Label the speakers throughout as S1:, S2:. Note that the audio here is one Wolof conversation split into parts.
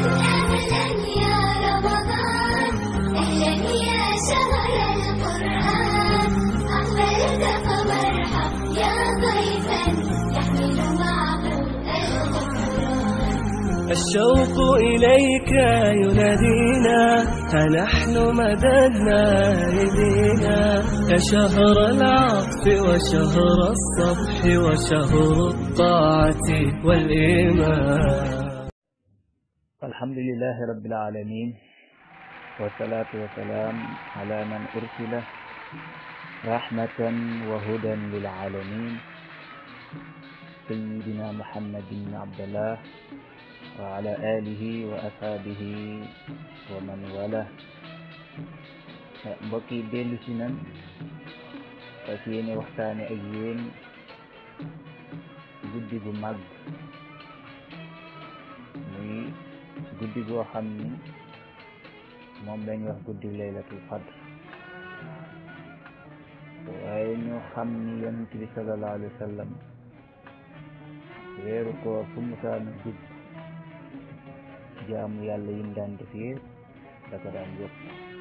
S1: أهلا يا رمضان أهلا يا شهر القرآن أقبلت فمرحب يا ضيفا يحمل معه الغفران
S2: الشوق إليك ينادينا فنحن مددنا أيدينا يا شهر العطف وشهر الصفح وشهر الطاعة والإيمان
S3: الحمد لله رب العالمين والصلاة والسلام على من أرسل رحمة وهدى للعالمين سيدنا محمد بن عبد الله وعلى آله وأصحابه ومن والاه mbokk yi dellu si nan fas yéene waxtaane ak yéen guddi gu mag muy guddi goo xam ni moom lañ wax guddi laylatul qadr waaye ñu xam ni yonent bi sallallahu alayhi wa sallam weeru koor fu musaana jub jaamu yàlla yim daan def yëpp da ko daan yokk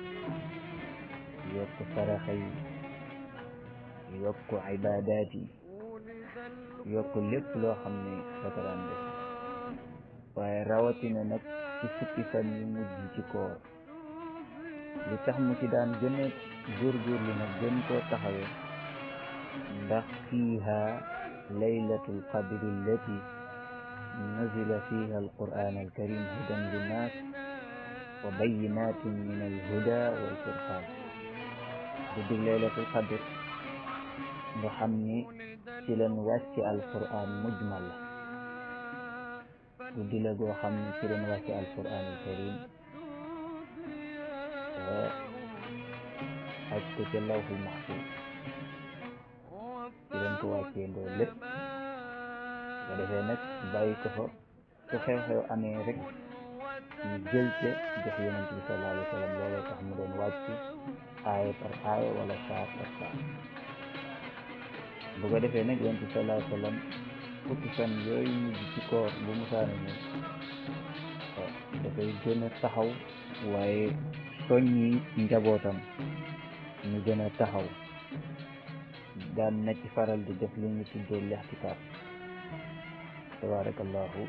S3: yokk saraxa yi yokk ibaadaat yi yokk lépp loo xam ne da ko daan def waaye rawatina nag ci fukki fan yu mujj ci koor li tax mu ci daan gën a góorgóorlu nag gën koo taxawe ndax fiiha laylatul qadri allati nazila fiha alquran alkarim hudan linnas wa bayinatin min alhuda walfurqan guddi laylatul qadr nga xam ni ci leen wàcc alquran mujmal la guddi la goo xam ne ci leen wàcce alquran alkarim aj ko ca lawhul mahfuz ci leen ko wàccee ndoo lépp ko defee nag bàyyi ko fa su xew-xew amee rek ñu jël ca jox yonent bi sallallahu alayhi wa sallam looloo tax mu doon wàcc aaya par aaya wala saar par saar bu ko defee nag yonent bi sallallahu alayhi wa sallam fukki fan yooyu mujj ci koor bu musaana ñëw dafay gën a taxaw waaye soññi njabootam ñu gën a taxaw daan na ci faral di def li ñu tuddee lextikaaf tabarakallahu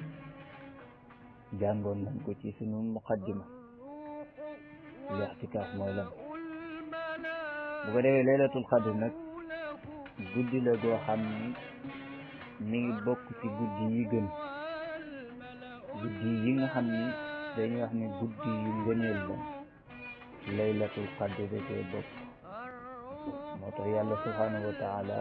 S3: jàngoon nañ ko ci sunu muqaddima lextikaaf mooy lan bu ko defee laylatul xadr nag guddi la goo xam ni mi ngi bokk ci guddi yi gën guddi yi nga xam ni dañuy wax ni guddi yu ngëneel la laylatul qadr da cee bokk moo tax yàlla subhanahu wa taala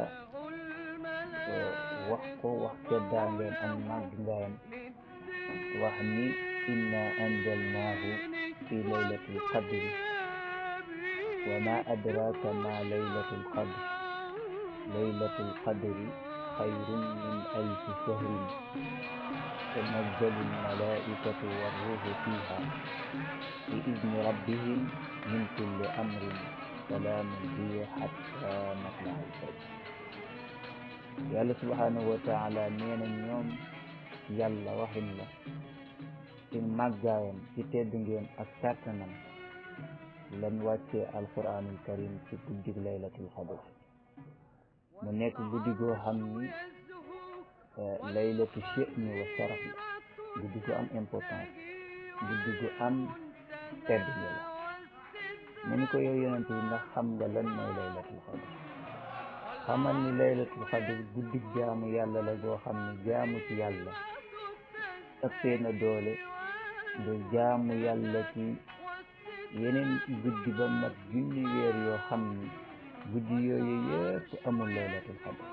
S3: wax ko wax ceddaa ngeen am màgg ngaayam wax ni inna anzalnaahu fi laylatul qadri wa ma adraka ma laylatul qadr laylatul qadri xayrun min alfi shahrin تنزل الملائكة والروح فيها بإذن ربهم من كل أمر سلام هي حتى مطلع الفجر yàlla subhanahu wa taala nee na ñoom yàlla waxin la ci màggaayam ci tedd ngeen ak kàttanam lan wàccee alquranul karim ci guddig laylatul xadr mu nekk guddi goo xam ni laylatu sha'ni wa sharaf la guddi gu am importance guddi gu am tedd la mu ni ko yow yonent bi ndax xam nga lan mooy laylatul xadr xamal ni laylatul xadr guddi jaamu yàlla la goo xam ne jaamu ci yàlla ëppee na doole de jaamu yàlla ci yeneen guddi ba mat junni weer yoo xam ni guddi yooyu yëpp amul laylatul xadr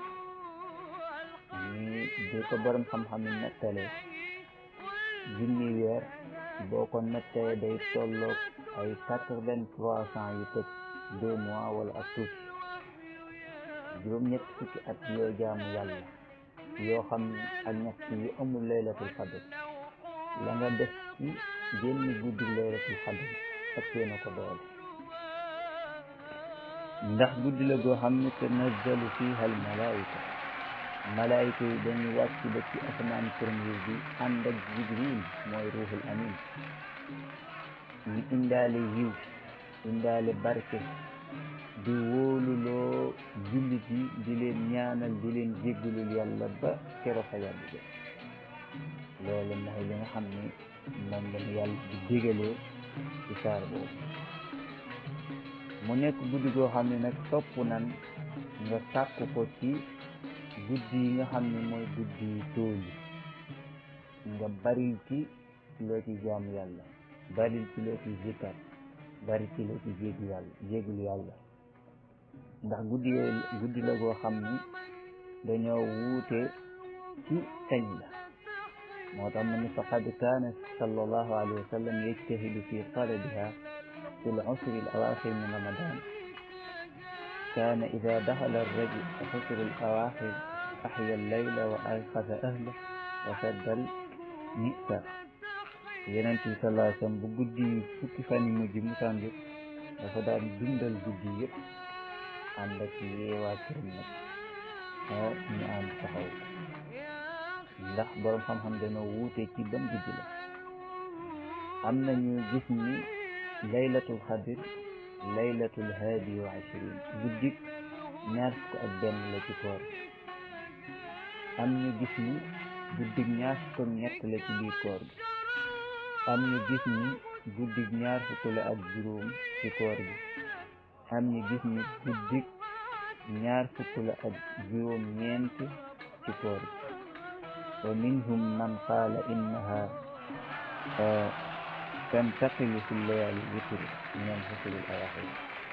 S3: ni di ko borom xam-xam yi nettale junni weer boo ko nettalee day tolloog ay quatre-vingt-trois cent yu tëj deux mois wala ak tuuti juróom-ñett fukki at yoo jaamu yàlla yoo xam ne ak ñett yu amul laylatul xadr la nga def ci génn guddi laylatul xadr ëppee na ko doole ndax guddi la goo xam ne tanazzalu fiha al malaika malaayika yi dañuy wàcc ba ci asamaan premier bi ànd ak jibril mooy ruuxul amin ñu indaale yiw indaale barke di wóoluloo jullit yi di leen ñaanal di leen jéggalul yàlla ba kero fa yàlla jë loolu mooy li nga xam ni moom lañu yàlla di dégalee ci saar boobu mu nekk guddi goo xam ne nag topp nan nga sàkk ko ci guddi yi nga xam ne mooy guddi yi tóol yi nga baril ci loo ci jaamu yàlla baril ci loo ci zikkar bari ci loo ci jéegu yàlla jéegul yàlla ndax guddi yooyu guddi la goo xam ni dañoo wuute ci kañ la moo tax mu ne faqad kaana sallallahu alayhi wa sallam yajtahidu fi talabiha في العشر الأواخر من رمضان كان إذا دخل الرجل عشر الأواخر أحيا الليل وأيقظ أهله وشد المئسر Yonent bi sallallahu alayhi wa sallam bu guddi yi fukki fan yi mujj musaan jot dafa daan dundal guddi yëpp ànd ak yeewaa këram nag ñu ànd taxaw ndax borom xam-xam dañoo wuute ci ban guddi la am na ñu gis ni laylatul xadir laylatul haadi wa ashrin guddik ñaar fukk ak benn la ci koor am ñu gis ni guddik ñaar fukk ak ñett la ci biir koor gi am ñu gis ni guddik ñaar fukk la ak juróom ci koor gi am ñu gis ni guddik ñaar fukk la ak juróom ñeent ci koor gi wa minhum man qaala innaha تنتقل في الليالي الوتر من الفصل الأواخر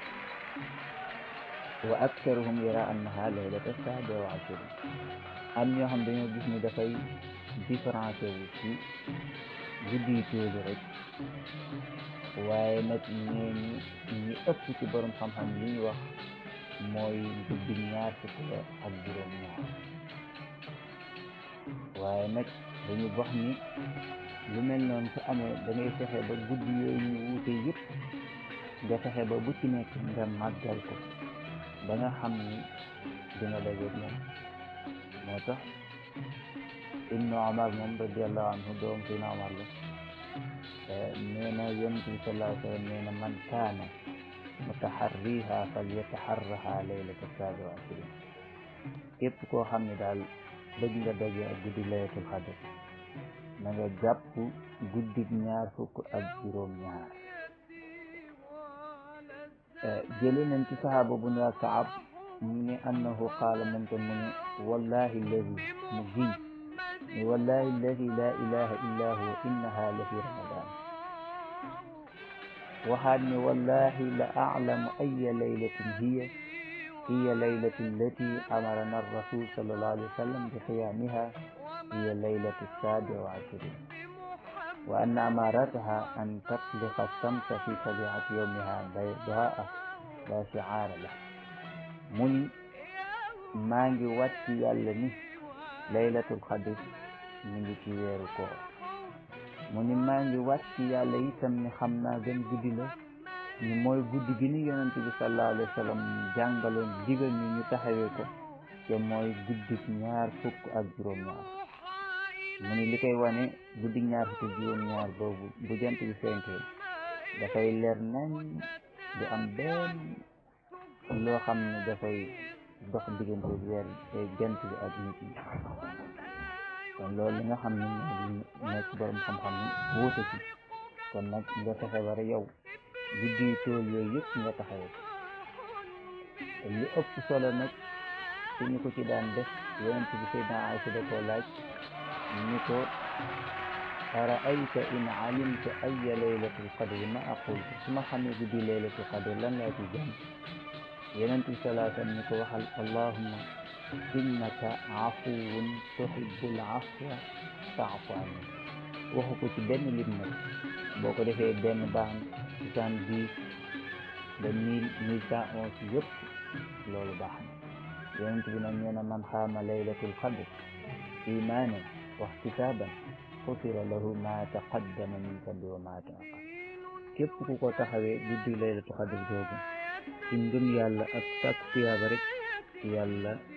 S3: وأكثرهم يرى أنها ليلة السابع والعشرين am ñoo xam dañoo gis ni dafay différencé wu ci guddi yi tóolu rek waaye nag ñooñu ñi ëpp ci borom xam-xam li ñu wax mooy guddi ñaar fukk la ak juróom ñaar waaye nag dañu wax ni lu mel noonu su amee da ngay fexe ba guddi yooyu ñu wuute yëpp nga fexe ba bu ci nekk nga màggal ko ba nga xam ni dina dajeeg moom moo tax ibnu omar moom radiallahu anhu doom si na omar la nee na yonent bi sallallahu alayhi wa sallam nee na man kaana mutaharriha falyataharraha laylata saabi wa ashrin képp koo xam ne daal bëgg nga daje ak guddi laylatul xadr na nga jàpp guddig ñaar fukk ak juróom ñaar jële nañ ci saxaaba bu ñu Kaab mu ne annahu qaala moom tam mu ne wallahi alladi mu giñ ne wallahi alladi la ilaha illa huwa innaha la fi ramadan waxaat ne wallahi la aclamu aya laylatin hiya hiya laylatu allati amarana arrasul sallallahu alayhi wa sallam bi qiyaamiha هي ليلة السابع وعشرين وأن أمارتها أن تطلق الشمس في طبيعة يومها بيضاء لا شعار له مني مانجي واتي يالني ليلة القدر من تيير كور مني مانجي واتي يالا يتم ni xam naa gën guddi la ni mooy guddi gi ni yonent bi sallallahu alayhi wa sallam jàngaloon digal ñu ñu taxawee ko te mooy guddi ñaar fukk ak juróom ñaar mu ni li koy wane guddi ñaar fukki juróom ñaar boobu bu jant bi fenkee dafay leer nañ du am benn loo xam ne dafay dox diggante weer jant bi ak nit ñi kon loolu li nga xam ne moo nekk borom xam-xam ni wuute ci kon nag nga fexe war a yow guddi tool yooyu yëpp nga taxawee li ëpp solo nag suñu ko ci daan def yonent bi Seydina Aysa da koo laaj ni ko araayta in alimta aya laylatul qadri ma aqul su ma xamee guddi laylatul qadri lan laa ci jàng yonent bi salaa sallam ni ko waxal allahumma innaka afuwun tuhibbul afwa faafu anni waxu ko ci benn lim nag boo ko defee benn baax soixante-dix ba mille mille cent onze yëpp loolu baax na yonent bi nag nee na man xaama laylatul qadr imaanan wa ihtisaaban xufira lahu ma taqaddama min dambi wa ma taaqar képp ku ko taxawee guddi laylatul qadr googu ci ngëm yàlla ak sàkk tuyaaba rek yàlla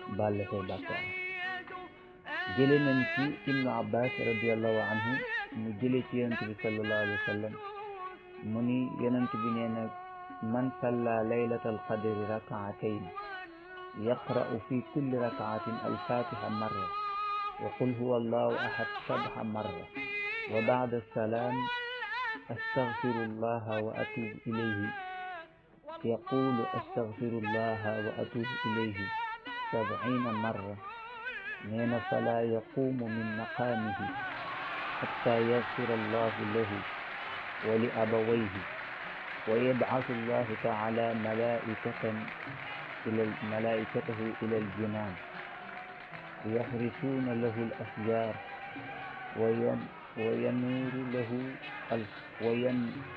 S3: baal la say bàkkaar jële nañ ci ibnu abbas radiallahu anhu mu jële ci yonent bi sallallahu alayhi wa sallam mu ni yonent bi nee na man salla laylata alqadri rakaatayn yaqra'u fi kulli rakaatin alfatiha marra wa qul huwa allahu ahad sabha marra wa ba'da salaam astaghfirullaha wa atubu ilayhi yaqulu astaghfirullaha wa atubu ilayhi sab'ina marra nee na fala yaqumu min maqaamihi hatta yaghfira allahu lahu wa li abawayhi wa yab'athu allahu ta'ala malaa'ikatan ila malaa'ikatahu ila al-jinaan يحرسون له الأشجار وين وينور له وين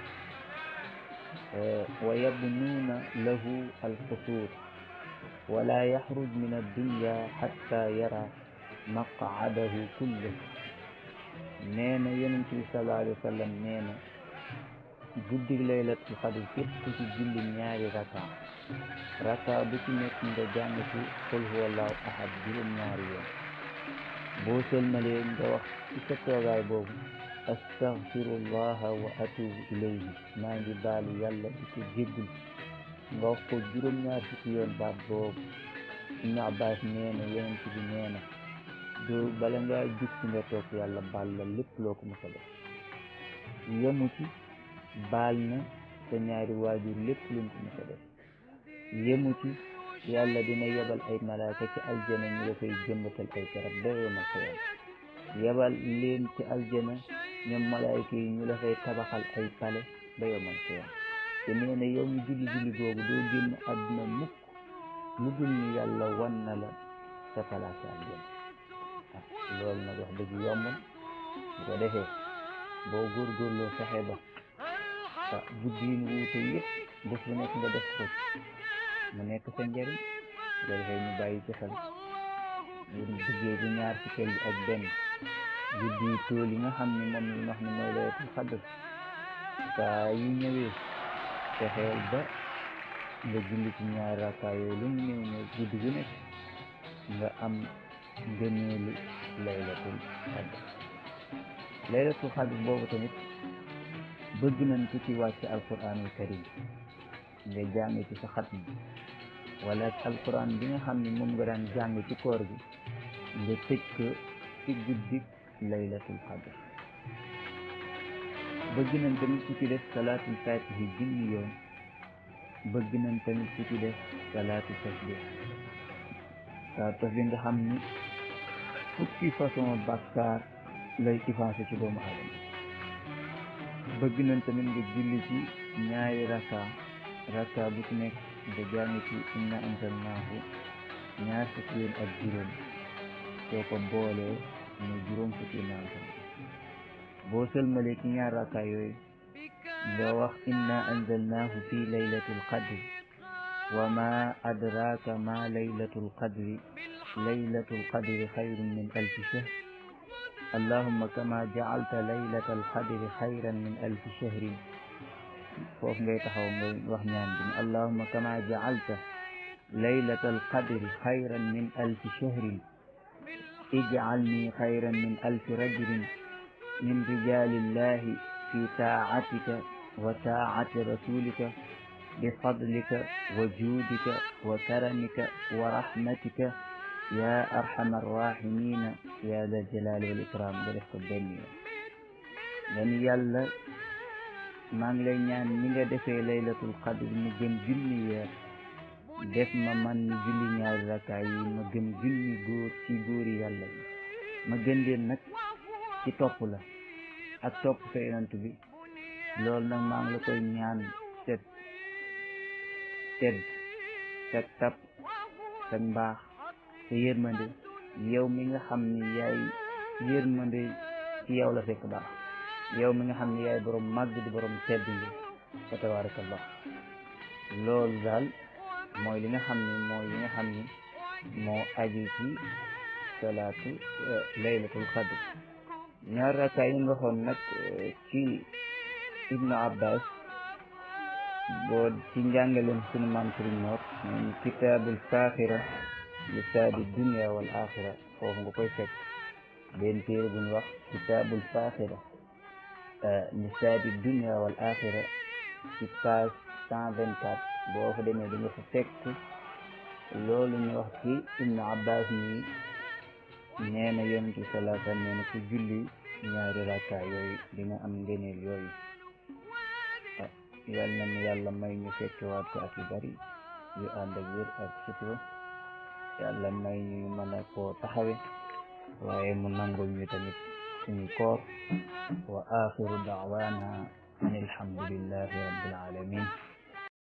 S3: ويبنون له القصور ولا يخرج من الدنيا حتى يرى مقعده كله نينا ينتي صلى الله عليه وسلم نينا guddi laylatul xadr képp ku ci julli ñaari raka raka bu ci nekk nga jàng ci qul huwallahu ahad juróom ñaari yoon boo sëlmalee nga wax ci sa toogaay boobu astaghfirullaha wa atubu ilayhi maa ngi baalu yàlla di ko jéggul nga wax ko juróom ñaar fukki yoon baat boobu ibnu abbas nee na yonent bi nee na doo bala ngaa jug ci nga toog yàlla baal la lépp loo ko mos a def yemu ci baal na sa ñaari waajur lépp luñ ko mos a def yemu ci yàlla dina yebal ay malaaka ci aljana ñu la fay jëmbatal ay garab ba yomal ko yàlla yebal leen ci aljana ñoom malaayka yi ñu la fay tabaxal ay pale ba yomal ko yàlla te nee na yow mi julli julli googu doo génn àdduna mukk lu dul ni yàlla wan na la sa palaasi aljana ah loolu nag wax dëgg yomb bu ko defee boo góorgóorloo fexe ba ah guddi yi wuute yëpp bés bu nekk nga def ko mu nekk sa njëriñ bu ko defee ñu bàyyi ci xel bu duggee bi ñaar fukkeel bi ak benn guddi yi tool yi nga xam ne moom la wax ne mooy laylatul xadr saa yu ñëwee fexeel ba nga julli ci ñaari rakkaa yooyu lu mu ñëw ñëw guddi gu nekk nga am ngëneelu laylatul xadr laylatul xadr boobu tamit bëgg nañ ko ci wàcc alquranul karim nga jàng ci sa xatm wala alquran bi nga xam ne moom nga daan jàng ci koor gi nga tëj ko ci guddi laylatul xadr bëgg nañ tamit ku ci def salaatul fatihi junni yoon bëgg nañ tamit ku ci def salaatu tasbih salaatu tasbih nga xam ni fukki façon bàkkaar lay effacé ci doomu aadama bëgg nañ tamit nga julli ci ñaari raka raka bu ci nekk nga jàng ci inna anzalnaahu ñaar fukki yoon ak juróom soo ko boolee mu juróom fukki naafam boo sëlmalee ci ñaar raka yooyu nga wax inna anzalnaahu fi laylatil qadri wa ma adraka ma laylatul qadri laylatul qadri xayrun min alfi shahr allahumma kama jacalta laylata alqadri xayran min alfi shahrin foofu ngay taxaw ngay wax ñaan bi allahumma kama jacalta laylata alqadri xayran min alfi shahrin ijcalni xayran min alfi rajulin min rijalillahi fi taacatika wa taacati rasulika bifadlika wa juudika wa karamika wa rahmatika ya arhamar rahimina ya dal jalali wal ikram nga def ko benn yoon nga ni yàlla maa ngi lay ñaan ni nga defee laylatul qadr mu gën junni weer def ma man ni julli ñaari rakkaa yi ma gën junni góor ci góori yàlla yi ma gën leen nag ci topp la ak topp sa yonent bi loolu nag maa ngi la koy ñaan set tedd sa tab sa mbaax sa yërmande yow mi nga xam ni yaay yërmande ci yow la fekk baax yow mi nga xam ni yaay borom màgg di borom tedd yi fa tabarakallah loolu daal mooy li nga xam ni mooy li nga xam ni moo aju ci salaatu laylatul qadr ñaar rakkaa yi nga waxoon nag ci ibnu abbas boo ci njàngaleen sunu maam sëriñ moor moom kitaabul faaxira li saadi dunia wal axira foofu nga koy fekk benn téere bu ñu wax kitaabul faaxira li saadi dunia wal axira ci page cent vingt quatre boo fa demee di nga fa fekk loolu ñu wax ci ibnu abbas nii nee na yonent bi salaa sallam nee na ku julli ñaari rakka yooyu dina am ngeneel yooyu yal na nu yàlla may ñu fekkewaat ko ak yu bari yu ànd ak wér ak sutura yàlla may ñu mën a koo taxawe waaye mu nangul ñu tamit suñu koor wa axiru daawana an alhamdulillahi rabbil alamin